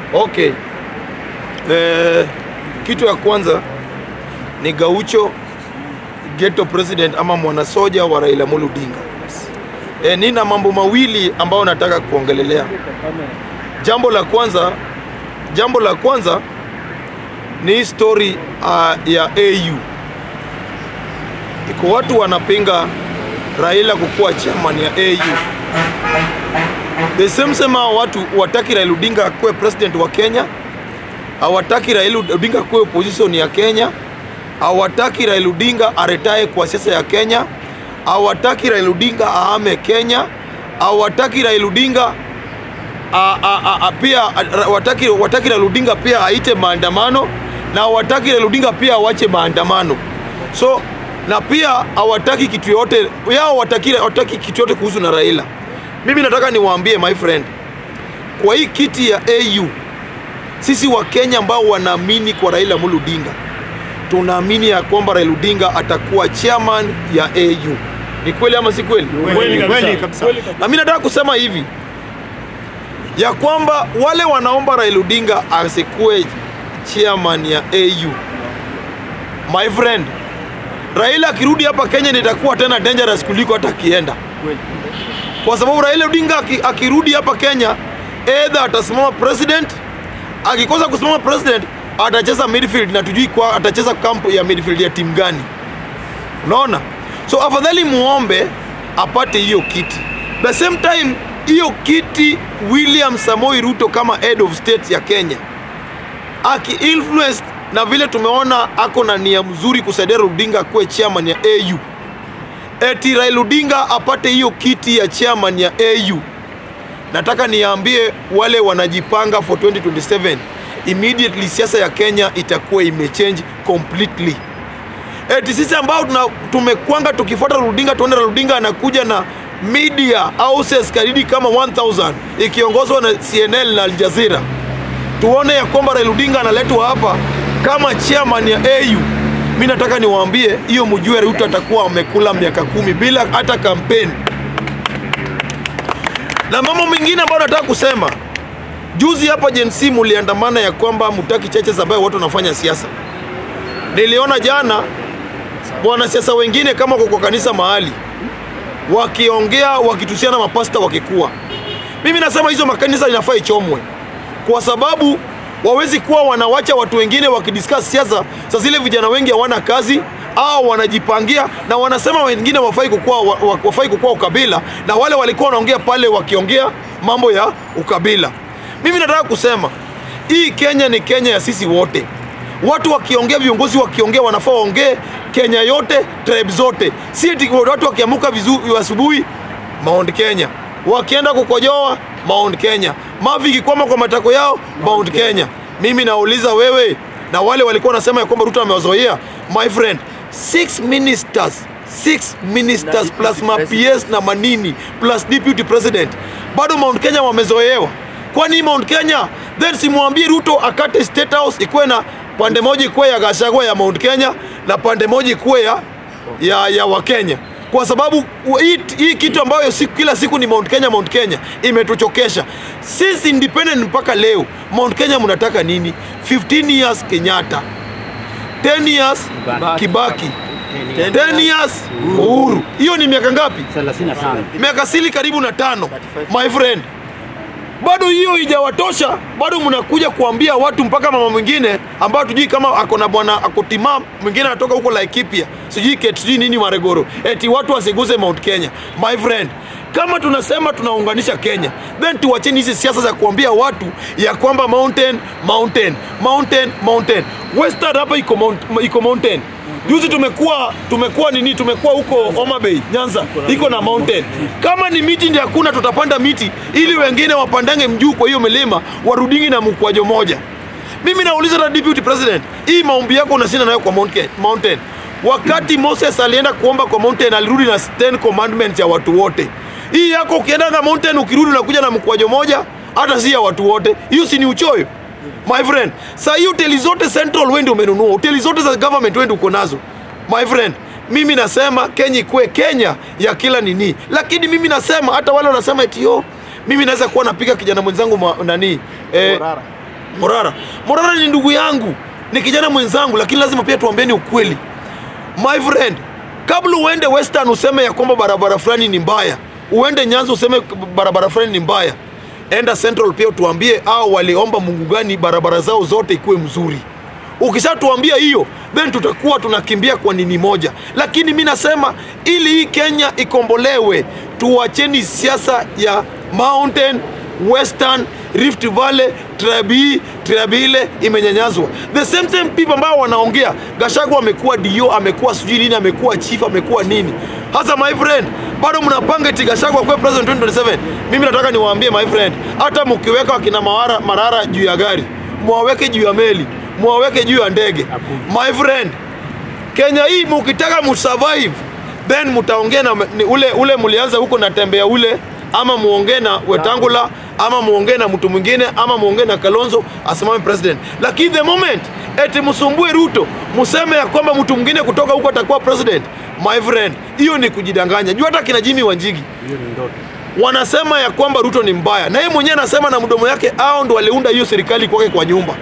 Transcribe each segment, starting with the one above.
Okay. Eh, kitu ya kwanza ni Gaucho ghetto president ama mwanasoja wa Raila Amolo Odinga. Eh, nina mambo mawili ambayo nataka kuongelelea. Jambo la kwanza, jambo la kwanza ni hii story uh, ya AU. Iko watu wanapinga Raila kukuwa chairman ya AU. The same same hao watu wataki Raila Odinga akuwe president wa Kenya, hawataki Raila Odinga akuwe opposition ya Kenya, hawataki Raila Odinga aretae kwa siasa ya Kenya, hawataki Raila Odinga ahame Kenya, hawataki Raila Odinga a, a, a, a, pia a, wataki, wataki Raila Odinga pia aite maandamano na hawataki Raila Odinga pia awache maandamano. So na pia hawataki kitu yote yao, hawataki hawataki kitu yote kuhusu na Raila. Mimi nataka niwaambie my friend, kwa hii kiti ya AU sisi wa Kenya ambao wanaamini kwa Raila Amolo Odinga tunaamini ya kwamba Raila Odinga atakuwa chairman ya AU. Ni kweli ama si kweli? Kweli kweli kabisa. Na mimi nataka kusema hivi ya kwamba wale wanaomba Raila Odinga asikuwe chairman ya AU, my friend, Raila akirudi hapa Kenya nitakuwa tena dangerous kuliko hata akienda, kwa sababu Raila Odinga aki- akirudi hapa Kenya either atasimama president, akikosa kusimama president atacheza midfield na tujui kwa atacheza kampu ya midfield ya timu gani. Unaona? So afadhali muombe apate hiyo kiti. The same time hiyo kiti William Samoei Ruto kama head of state ya Kenya aki influenced na vile tumeona ako na nia mzuri kusaidia Raila Odinga kuwe chairman ya AU. Eti Raila Odinga apate hiyo kiti ya chairman ya AU. Nataka niambie wale wanajipanga for 2027 immediately siasa ya Kenya itakuwa imechange completely eti sisi ambao tuna, tumekwanga tukifuata Raila Odinga tuone Raila Odinga anakuja na media houses karidi kama 1000 ikiongozwa na CNN na Al Jazeera, tuone ya kwamba Raila Odinga analetwa hapa kama chairman ya AU. Mi nataka niwaambie hiyo, mjue Ruto atakuwa amekula miaka kumi bila hata kampeni. Na mambo mengine ambayo nataka kusema, juzi hapa Gen Z muliandamana ya kwamba mutaki churches ambayo watu wanafanya siasa. Niliona jana wanasiasa wengine kama wako kwa kanisa mahali wakiongea wakitusiana mapasta wakikuwa. Mimi nasema hizo makanisa inafaa ichomwe, kwa sababu wawezi kuwa wanawacha watu wengine wakidiscuss siasa. Sasa zile vijana wengi hawana kazi au wanajipangia na wanasema wengine wafai kukua, wa- wa- wafai kukua ukabila, na wale walikuwa wanaongea pale wakiongea mambo ya ukabila. Mimi nataka kusema hii Kenya ni Kenya ya sisi wote watu wakiongea, viongozi wakiongea, wanafaa waongee Kenya yote, tribe zote, si eti watu wakiamuka vizuri asubuhi Mount Kenya, wakienda kukojoa Mount Kenya, mavi ikikwama kwa matako yao Mount Kenya. Mimi nauliza wewe na wale walikuwa wanasema ya kwamba Ruto amewazoea, my friend, six ministers six ministers plus ma PS na manini plus deputy president, bado Mount Kenya wamezoewa. Kwani Mount Kenya then simwambie Ruto akate State House ikuwe na pande moja ikuwe ya Gachagua ya Mount Kenya na pande moja ikuwe ya, ya, ya Wakenya kwa sababu u- hii, hii kitu ambayo siku, kila siku ni Mount Kenya Mount Kenya imetuchokesha sisi independent mpaka leo. Mount Kenya mnataka nini? 15 years Kenyatta, 10 years Kibaki, 10 years Uhuru. Hiyo ni miaka ngapi? 35. miaka sili karibu na tano my friend bado hiyo ijawatosha bado mnakuja kuambia watu mpaka mama mwingine ambao tujui kama ako na bwana ako timam mwingine anatoka huko Laikipia sijui ket sijui nini Maregoro eti watu wasiguze Mount Kenya my friend kama tunasema tunaunganisha Kenya then tuwacheni hizi siasa za kuambia watu ya kwamba mountain mountain mountain mountain western hapa iko mount, iko mountain Juzi tumekuwa tumekuwa nini, tumekuwa huko Homa Bay, Nyanza, iko na mountain. Kama ni miti ndio hakuna, tutapanda miti ili wengine wapandange mjuu kwa hiyo milima, warudingi na mkwajo moja. Mimi nauliza na deputy president, hii maombi yako unashinda nayo kwa mount- mountain. Wakati Moses alienda kuomba kwa mountain, alirudi na 10 commandments ya watu wote. Hii yako ukiendanga mountain, ukirudi unakuja na mkwajo moja, hata si ya watu wote. Hiyo si ni uchoyo? My friend, saa hii hoteli zote Central wewe ndio umenunua, hoteli zote za government wewe ndio uko nazo. My friend, mimi nasema Kenya ikuwe Kenya ya kila nini, lakini mimi nasema hata wale wanasema eti yo, mimi naweza kuwa napiga kijana mwenzangu ma, nani eh, Morara. Morara. Morara ni ndugu yangu, ni kijana mwenzangu, lakini lazima pia tuambieni ukweli. My friend, kabla uende Western useme ya kwamba barabara fulani ni mbaya, uende Nyanza useme barabara fulani ni mbaya, enda Central pia tuambie au waliomba Mungu gani barabara zao zote ikuwe mzuri. Ukishatuambia hiyo, then tutakuwa tunakimbia kwa nini moja. Lakini mi nasema ili hii Kenya ikombolewe, tuacheni siasa ya mountain western rift valley tribe hii tribe ile imenyanyazwa the same same people ambao wanaongea gashagu amekuwa dio amekuwa sijui nini amekuwa chief amekuwa nini hasa my friend bado mnapanga eti gashagu akuwe president 2027 mimi nataka niwaambie my friend hata mkiweka wakina mawara marara juu ya gari mwaweke juu ya meli mwaweke juu ya ndege my friend Kenya hii mukitaka musurvive then mutaongea na ni ule ule mlianza huko na tembea ule ama muongee na Wetangula ama muongee na mtu mwingine ama muongee na Kalonzo asimame president. Lakini the moment eti msumbue Ruto museme ya kwamba mtu mwingine kutoka huko atakuwa president, my friend, hiyo ni kujidanganya. Jua hata kina Jimmy Wanjigi Hiyo ni ndoto. wanasema ya kwamba Ruto ni mbaya, na yeye mwenyewe anasema na mdomo yake, hao ndo waliunda hiyo serikali kwake kwa nyumba.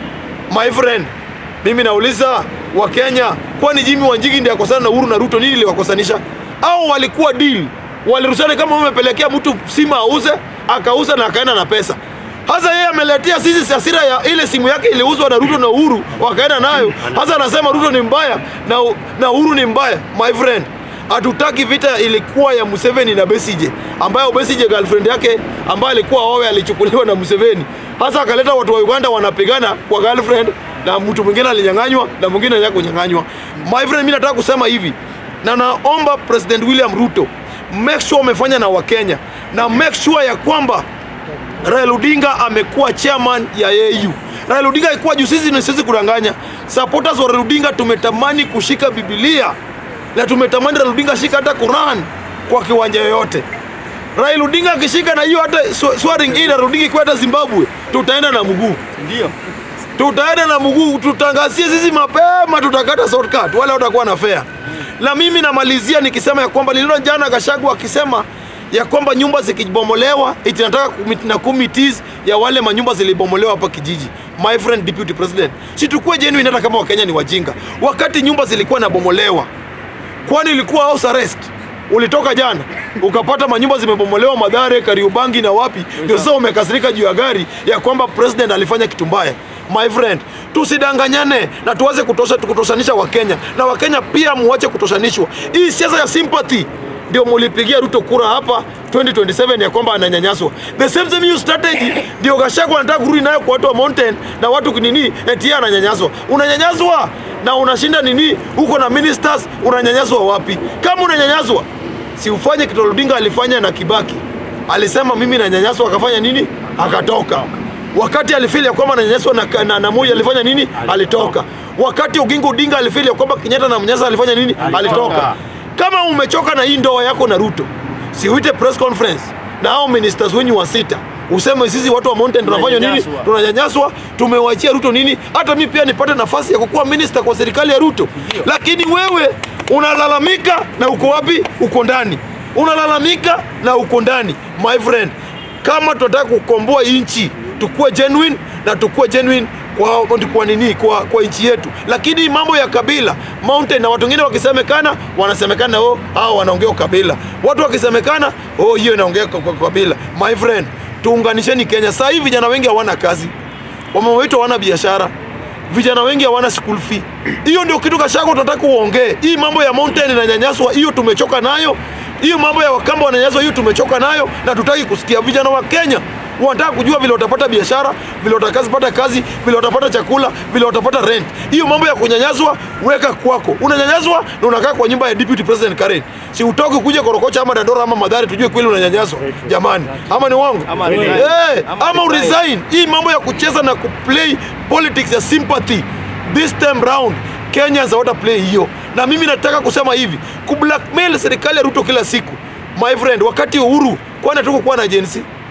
My friend, mimi nauliza Wakenya, kwani Jimmy Wanjigi ndiye akosana na Uhuru na Ruto? Nini liwakosanisha? Au walikuwa deal, walirushana kama umepelekea mtu simu auze, akauza na akaenda na pesa. Hasa yeye ameletea sisi hasira ya ile simu yake iliuzwa na Ruto na Uhuru wakaenda nayo. Hasa anasema Ruto ni mbaya na, na Uhuru ni mbaya. My friend, hatutaki vita ilikuwa ya Museveni na Besigye, ambayo Besigye girlfriend yake ambaye alikuwa owe alichukuliwa na Museveni. Hasa akaleta watu wa Uganda wanapigana kwa girlfriend na mtu mwingine alinyang'anywa na mwingine anaenda kunyang'anywa. My friend, mimi nataka kusema hivi na naomba President William Ruto make sure umefanya na Wakenya na make sure ya kwamba Raila Odinga amekuwa chairman ya AU. Raila Odinga alikuwa juu, sisi ni sisi kudanganya. Supporters wa Raila Odinga tumetamani kushika Biblia na tumetamani Raila Odinga ashika hata Quran kwa kiwanja yoyote. Raila Odinga akishika na hiyo hata sw- swearing in Raila Odinga ikiwa hata Zimbabwe, tutaenda na mguu Ndio. tutaenda na mguu, tutangazie sisi mapema, tutakata shortcut, wala watakuwa na fare. Na mimi namalizia nikisema ya kwamba niliona jana Gashagu akisema ya kwamba nyumba zikibomolewa iti nataka kumit- na committees ya wale manyumba zilibomolewa hapa kijiji. My friend deputy president, si tukue genuine hata kama Wakenya ni wajinga. Wakati nyumba zilikuwa nabomolewa, kwani ilikuwa house arrest? Ulitoka jana ukapata manyumba zimebomolewa Madhare, Kariubangi na wapi, ndio sasa umekasirika juu ya gari ya kwamba president alifanya kitu mbaya. My friend, tusidanganyane na tuweze kutosha kutoshanisha Wakenya na Wakenya pia muache kutoshanishwa. Hii siasa ya sympathy ndio mulipigia Ruto kura hapa 2027 ya kwamba ananyanyaswa. The same same hiyo strategy ndio Gachagua anataka kurudi nayo kwa watu wa mountain na watu kinini, eti yeye ananyanyaswa. Unanyanyaswa na unashinda nini huko na ministers, unanyanyaswa wapi? Kama unanyanyaswa, si ufanye kitu Odinga alifanya na Kibaki. Alisema mimi nanyanyaswa, akafanya nini? Akatoka. Wakati alifili ya kwamba ananyanyaswa na, na, na Moi alifanya nini? Alitoka. Wakati Oginga Odinga alifili ya kwamba Kenyatta na mnyasa alifanya nini? Alitoka. Kama umechoka na hii ndoa yako na Ruto, si uite press conference na hao ministers wenyu wa sita useme sisi watu wa mountain tunafanya nini? Tunanyanyaswa. Tunanyanyaswa, tumewachia Ruto nini? Hata mimi pia nipate nafasi ya kukuwa minister kwa serikali ya Ruto. Lakini wewe unalalamika na uko wapi? Uko ndani. Unalalamika na uko ndani. My friend, kama tunataka kukomboa nchi, tukue genuine na tukue genuine kwa, kwa nini kwa, kwa nchi yetu, lakini mambo ya kabila mountain na watu wengine wakisemekana wanasemekana oh, hao wanaongea ukabila, watu wakisemekana oh, hiyo inaongea kwa kwa kabila. My friend, tuunganisheni Kenya. Sasa hivi vijana wengi hawana kazi, wamama wetu hawana biashara, vijana wengi hawana school fee. Hiyo ndio kitu Gachagua tunataka uongee. Hii mambo ya mountain inanyanyaswa, hiyo tumechoka nayo. Hiyo mambo ya Wakamba wananyanyaswa, hiyo tumechoka nayo na tutaki kusikia. Vijana wa Kenya wanataka kujua vile watapata biashara, vile watakazipata kazi, vile watapata chakula, vile watapata rent. Hiyo mambo ya kunyanyaswa weka kwako. Unanyanyaswa na unakaa kwa nyumba ya deputy president Karen. Si utoke kuja Korokocha ama Dandora ama Madhari tujue kweli unanyanyaswa. Jamani, ama ni wangu? Ama resign. Eh, Ama ama resign. uresign. Hii mambo ya kucheza na kuplay politics ya sympathy this time round Kenyans hawata play hiyo, na mimi nataka kusema hivi, kublackmail serikali ya Ruto kila siku, my friend, wakati Uhuru kwani hatukukuwa na agency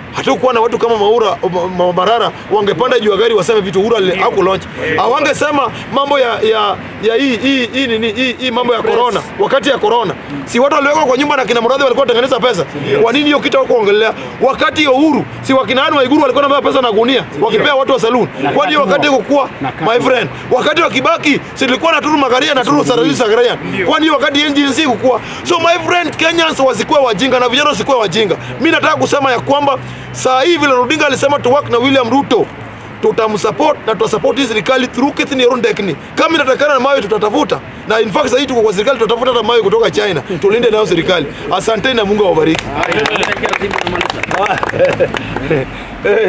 hatukuwa na watu kama Maura Ma- Ma- Marara wangepanda juu ya gari waseme vitu Uhuru ali- hakulaunch. Hawangesema mambo ya ya ya hii hii hii nini hii, hii mambo ya corona wakati ya corona. Si watu waliwekwa kwa nyumba na kina Muradhi walikuwa watengeneza pesa. Kwa nini hiyo kitu hawakuongelea? Wakati ya Uhuru si wakina Anne Waiguru walikuwa wanabeba pesa na gunia wakipea watu wa saloon. Kwa nini wakati kukua my friend? Wakati wa Kibaki si tulikuwa na Turu Magaria na Turu Sarajii Sagarian. Kwa nini wakati NGNC kukua? So my friend Kenyans wasikuwe wajinga na vijana wasikuwe wajinga. Mimi nataka kusema ya kwamba saa hii vile Odinga alisema to work na William Ruto tutamsupport na tutasupport hii serikali through Kithin Rundekni. Kama inatakana na mawe tutatafuta, na in fact sasa hii tuko kwa serikali tutatafuta hata mawe kutoka China, tulinde nayo serikali. Asanteni na Mungu awabariki.